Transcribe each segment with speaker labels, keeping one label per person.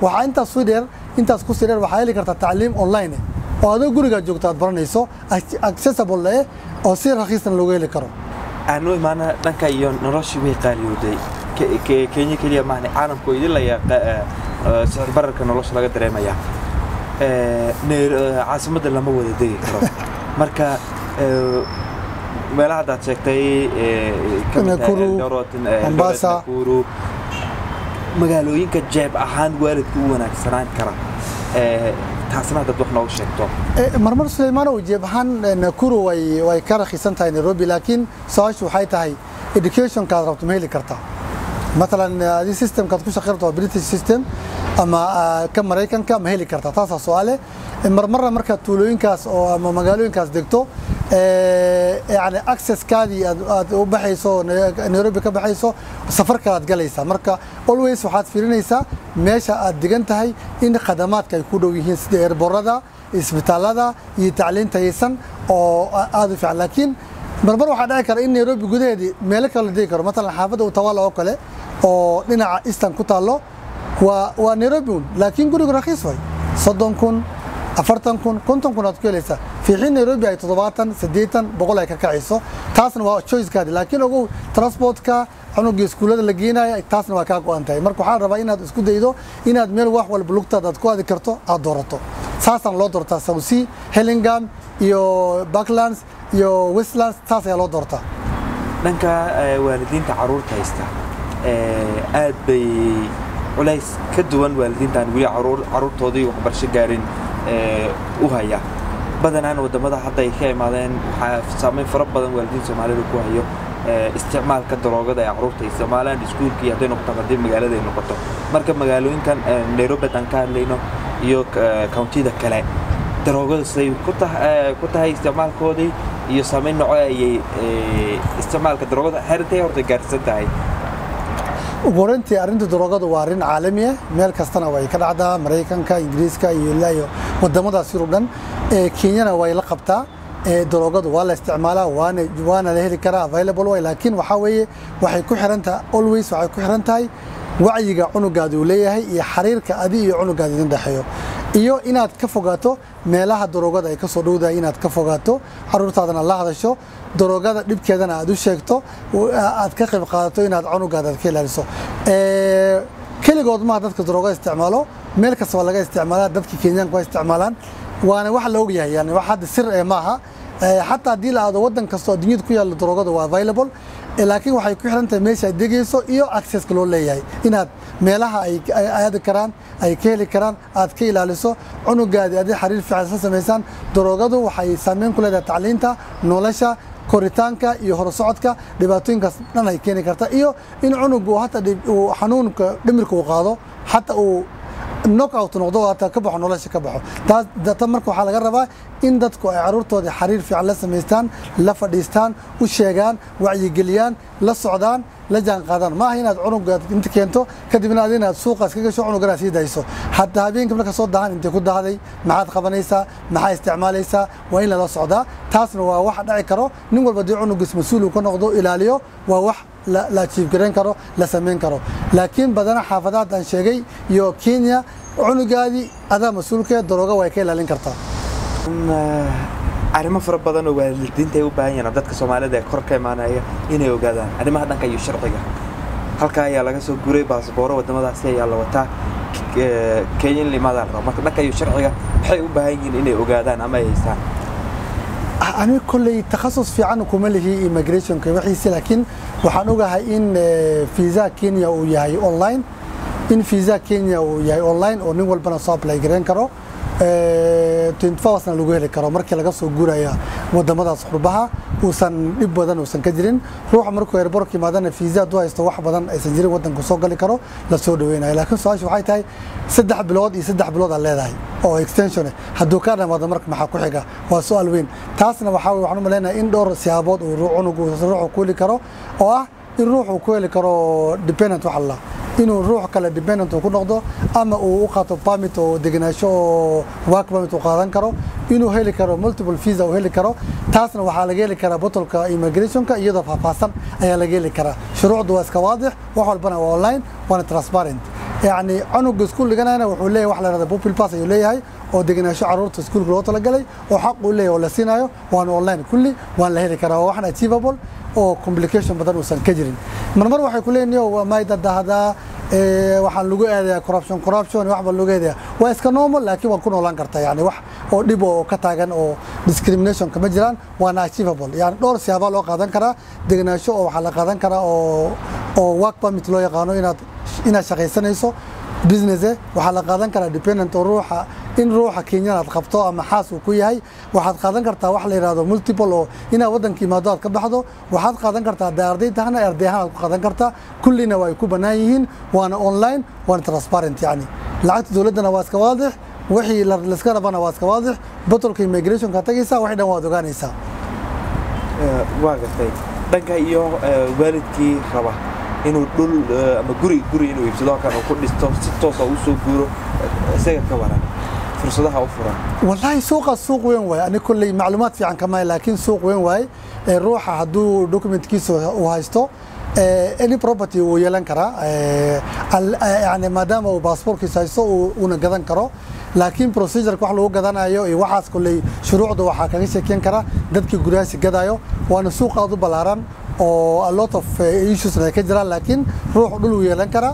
Speaker 1: waxaa intaas sii dheer intaas kusii dheer waxaa heli kartaa tacliim online eh oo adoo gurigaa joogto aad baranayso accessible eh oo si rakiisna loogu heli karo
Speaker 2: aanu imaana dhanka iyo noloshii way qaaliyooday kenya keliya maahne caalamku idin laya sicir bararka nolosha laga dareemaya caasimadda lama wada degi karo marka meelaha haddaad sheegtay
Speaker 1: Mombasa.
Speaker 2: magaalooyinka jeeb ahaan waalidka u wanaagsanaan kara taasna haddaad wax noogu sheegto
Speaker 1: marmar suleymaanow jeeb ahaan nakuru way way ka rakhiisan tahay nairobi laakiin su-aashu waxay tahay educationkaad rabto ma heli kartaa مثلا هذه سيستم كانت كل شقيرته بريتش سيستم اما كم مريكان كم هيلي كرتا تاسع سؤاله مر مره مركا تولوين كاس او اما مقالوين كاس دكتو يعني اكسس كادي u baxayso nairobi ka baxayso safarka aad galaysaa marka always waxaad fiirinaysaa meesha aad degan tahay in khadamaadka ay ku dhow yihiin sida eerborada isbitaalada iyo tacliinta haysan oo aad u fiican laakiin marmar waxaa dhici kara in nairobi gudaheedii meelo kale la degi karo matalan xaafadda utawala oo kale oo dhinaca eastern ku taallo waa waa nairobi un laakiin gurigu rakhiis way soddon kun afartan kun konton kun aad ku helaysaa fiixin nairobi ay toddobaatan siddeetan boqol ay ka kacayso taasna waa choicekaadi laakiin ogow transportka cunugii iskuullada la geenaya taasna waa kaa go-an tahay marka waxaan rabaa inaad isku daydo inaad meel wax walba lugtaada aad ku aadi karto aad doorato saasaan loo doortaa southsea hellingam iyo backlands iyo westlands saas ayaa loo doortaa
Speaker 2: dhanka waalidiinta caruurta haysta aad bay culays ka duwan waalidiintaan weli caruurtoodii waxbarasho gaarin u haya badanaan wadamada hadda ay ka imaadeen waxaa saameyn fara badan waalidiin soomaalida ku hayo isticmaalka daroogada ee caruurta isticmaalaan iskuulka iyo hadday noqoto haddii magaalada ay noqoto marka magaalooyinkan nairobi aan ka hadlayno iyo countida kale daroogada siday ku tahay isticmaalkoodii iyo saameyn noco ayay isticmaalka daroogada xerintay horta gaarsan tahay
Speaker 1: ugu horeyntii arrinta daroogadu waa arrin caalami ah meel kastana way ka dhacdaa maraykanka ingiriiska iyo ilaa iyo wadamadaas yurub dhan kenyana way la qabtaa daroogadu waa la isticmaalaa waana waana la heli karaa available way laakiin waxaa weeye waxay ku xiran tahay always waxay ku xiran tahay wacyiga cunugaada uu leeyahay iyo xiriirka adi iyo cunugaada idin dhexeeyo iyo inaad ka fogaato meelaha daroogada ay ka soo dhowdahay inaad ka fogaato caruurtaadana la hadasho daroogada dhibkeedana aad u sheegto aad ka qayb qaadato inaad cunugaada aad ka ilaaliso keligood maha dadka daroogada isticmaalo meel kasta waa laga isticmaalaa dadka kenyaanka waa isticmaalaan waana wax la ogyahay yani wax hadda sir ee maaha xataa haddii la aado wadan kastoo adduunyada ku yaalla daroogada waa available laakiin waxay ku xiran tahay meesha aad degayso iyo accesska loo leeyahay inaad meelaha ay aadi karaan ay ka heli karaan aad ka ilaaliso cunugaadi adi xiriir fiican isla samaysaan daroogadu waxay saameyn ku leedahay tacliinta nolosha koritaanka iyo horusocodka dhibaatooyinkaas dhan ay keeni karta iyo in cunugu hata xanuunka dhimirka uu qaado xata uu knockout noqdo hata ka baxo nolosha ka baxo taas data marka waxaa laga rabaa in dadku ay caruurtooda xiriir fiican la samaystaan la fadhiistaan u sheegaan wacyigeliyaan la socdaan la jaan qaadaan maaha inaad cunuga inta keento kadibna ad inaad suuqaas ka gasho cunugana sii dayso hataa habeenkii marka soo dahan intay ku dahday maxaad qabanaysaa maxaa isticmaalaysaa waa in lala socdaa taasna waa wax dhaci karo nin walba dee cunugiis mas-uul uu ka noqdo ilaaliyo waa wax la jiifgarayn karo la samayn karo laakiin badana xaafadaad aan sheegay iyo kenya cunugaadii adaa mas-uulkee darooga way ka ilaalin kartaa
Speaker 2: arrimo fara badan oo waalidiinta ay u baahan yihiin dadka soomaalida ee kor ka imaanaya inay ogaadaan arrimaha dhanka iyo sharciga halkaa ayaa laga soo guray baasbooro wadamadaasi ayaa la wataa kenya in la imaadaan rabo marka dhanka iyo sharciga maxay u baahan yihiin inay ogaadaan ama ay haystaan
Speaker 1: ani kolley takhasus fiican kuma lihi immigrationka wixiisi laakiin waxaan ogahay in visa kenya uu yahay online in visa kenya uu yahay online oo nin walbana soo apply gareyn karo na lagu heli karo markii laga soo guuraya wadamadaas qurbaha uusan dhib badan uusan ka jirin ruuxa markuu airborka yimaadana visa hadduu haysto wax badan aysan jirin wadanku soo gali karo la soo dhaweynayo laakiin su-aasha waxay tahay saddex bilood iyo saddex bilood aad leedahay oo extension hadduu ka dhamaado marka maxaa ku xiga waa su-aal weyn taasna waxaa waxaan u maleynayaa in dhowr siyaabood uu cunugu ruuxu ku heli karo oo ah in ruuxu ku heli karo dependent wax allah inuu ruux kale dependent uu ku noqdo ama uu u qaato permit oo degenaansho oo work permit uu qaadan karo inuu heli karo multiple visa uu heli karo taasna waxaa laga heli karaa botolka immigrationka iyadoo faahfaahsan ayaa laga heli karaa shuruucdu waa iska waadix wax walbana waa online waana transparent yacni canuga iskuul dhiganayna wuxuu leeyahay wax la yidhahda pupil pass ayuu leeyahay oo degenaansho carruurta iskuulka loo talagalay oo xaq uu leeyahay oo la siinayo waana online kulli waan la heli karaa waa waxan achievable oo complication badan uusan ka jirin marmar waxay ku leeyihin yo may dadahdaa waxaan lagu eedayaa corruption corruption wax baa lagu eedayaa waa iska normal laakiin waa ku noolaan karta yani wax oo dhib oo ka taagan oo discrimination kama jiraan waana achievable yani dhowr siyaabaa loo qaadan karaa degenaansho oo waxaa la qaadan karaa oo oo work permit loo yaqaano inaad inaad shaqaysanayso business waxaa la qaadan karaa dependent oo ruuxa in ruuxa kenyan aad qabto ama xaas uu ku yahay waxaad qaadan kartaa wax la yidhahdo multiple oo inaad waddanka imaado aad ka baxdo waxaad qaadan kartaa hadday arday tahana arday ahaan aad ku qaadan kartaa kullina waa ay ku bannaan yihiin waana online waana transparent yani lacagta dowladdana waa iska waadix wixii laiska rabana waa iska waadix batolka immigrationka tagaysaa wixii dhan waad ogaanaysaa
Speaker 2: waa gartay dhanka iyo waalidkii raba inuu dhul ama guri guri inuu iibsado halkan uu ku dhisto si toosa u soo guuro isaga ka waran fursadaha u furan
Speaker 1: wallaahi suuqa suuq weyn waaye ani kolley macluumaad fiican kama laakiin suuq weyn waaye ruuxa hadduu documentkiisa uu haysto any property uu yeelan karaa yani maadaama uu baasportkiisa haysto uuna gadan karo laakiin procedureka wax lagu gadanayo iyo waxaas kolley shuruucda waxaa kaga sheekeyn kara dadkii guryahaasi gadayo waana suuq aad u ballaaran oo a lot of issues ay ka jiraan laakiin ruuxu dhul wuu yeelan karaa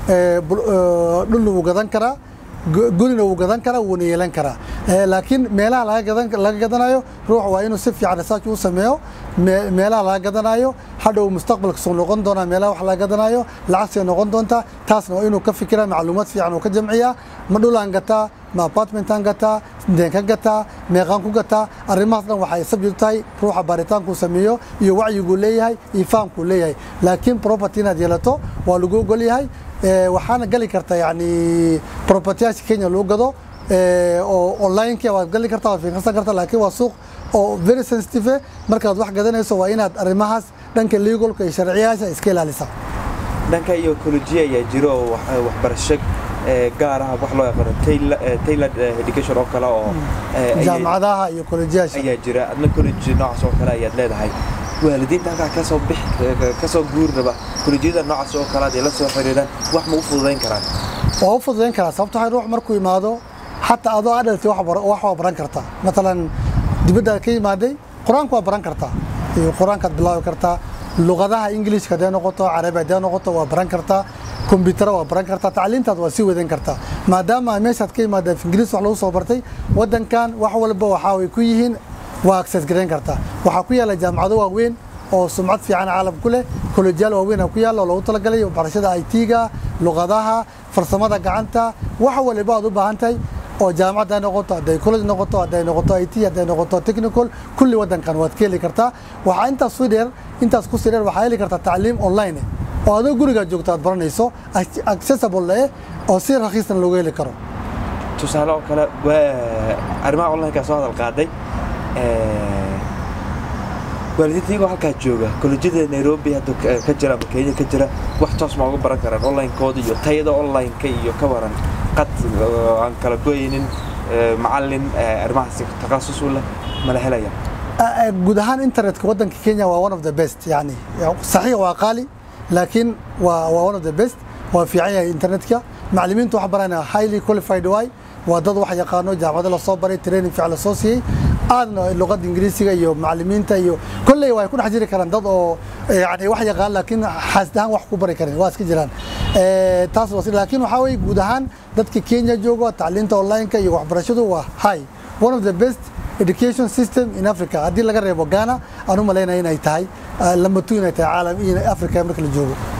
Speaker 1: dhulna wuu gadan karaa gurina wuu gadan karaa wuuna yeelan karaa laakiin meelaha laga gadanayo ruux waa inuu si fiican research u sameeyo meelaha laga gadanayo hadhow mustaqbalka soo noqon doonaa meelaha wax laga gadanayo lacagtay noqon doontaa taasna waa inuu ka fikira macluumaad fiican uu ka jamciyaa ma dhulaan gataa ma apartmentaan gataa deen ka gataa meeqaan ku gataa arrimahaas dhan waxay subject tahay ruuxa baaritaankuu sameeyo iyo wacyiguu leeyahay iyo fahamkuu leeyahay laakiin property inaad yeelato waa lagu ogol yahay waxaana gali karta yani propertyyaasha kenya lagu gado oo onlineka waad gali kartaa waad fiirsan kartaa laakiin waa suuq oo very sensitive markaad wax gadanayso waa inaad arrimahaas dhanka legalka iyo sharciyaasha iska ilaalisa
Speaker 2: dhanka iyo ecology ayaa jiro oo waxbarasho gaar ah wax loo yaqaano tailored education oo kale oo
Speaker 1: jaamacadaha iyo kolejyaasha
Speaker 2: ayaa jira adna college noocaas oo kale ayaad leedahay waalidiinta halkaa kasoo bix kasoo guuri raba kolejyada noocaas oo kale ay la soo xiriiraan wax ma u fududayn karaan
Speaker 1: waa u fududayn karaa sababto waxay ruux markuu imaado xataa adoo adhalti wax waa baran kartaa matalan dibadda ka yimaaday qur-aanka waa baran kartaa iyo qur-aankaad bilaabi kartaa luqadaha ingilishka hadday noqoto carabi hadday noqoto waa baran kartaa kombiyuutara waa baran kartaa tacliintaad waa sii wadan kartaa maadaama meeshaad ka yimaada ingiriis wax lagu soo bartay waddankan wax walba waxaa way ku yihiin waa access garayn kartaa waxaa ku yaalla jaamacado waaweyn oo sumcad fiican caalam ku leh kolejyaal waaweyn ku yaalla oo loogu talagalay barashada IT-ga luqadaha farsamada gacanta wax waliba aad u baahan tahay oo jaamacad ay noqoto hadday college noqoto hadday noqoto IT hadday noqoto technical kulli waddankan waad ka heli kartaa waxaa intaas ku dheer intaas ku sii dheer waxaa heli kartaa tacliim online oo adoo gurigaa joogto aad baranayso accessible eh oo si rakhiisna loogu heli karo
Speaker 2: tusaale oo kale waa arrimaha online-ka soo hadal qaaday waalidiinta iyagoo halkaa jooga kolejyada nairobi hadda ka jira ama kenya ka jira wax toos ma uga baran karaan online-kooda iyo tayada online-ka iyo ka waran qad aan kala goynin macallin arrimahaasi takhasus u leh mala helaya
Speaker 1: guud ahaan internetka waddanka kenya waa one of the best yani saxiix waa qaali laakiin waa waa one of the best waa fiican yahay internetka macallimiintu wax baranaya highly qualified waay waa dad wax yaqaano jaamacado lasoo baray training fiican lasoo siiyey aadna luqadda ingiriisiga iyo macallimiinta iyo kolley waa ku dhex jiri karaan dad oo yani wax yaqaan laakiin xaasid ahaan wax ku bari karin waa iska jiraan taas laakiin waxaa weye guud ahaan dadka kenya joogo tacliinta online-ka iyo waxbarashadu waa high one of the best education system in africa haddii laga reebo ghana aan u malaynaya inay tahay lambatu inay tahay caalam iyo africa marka la joogo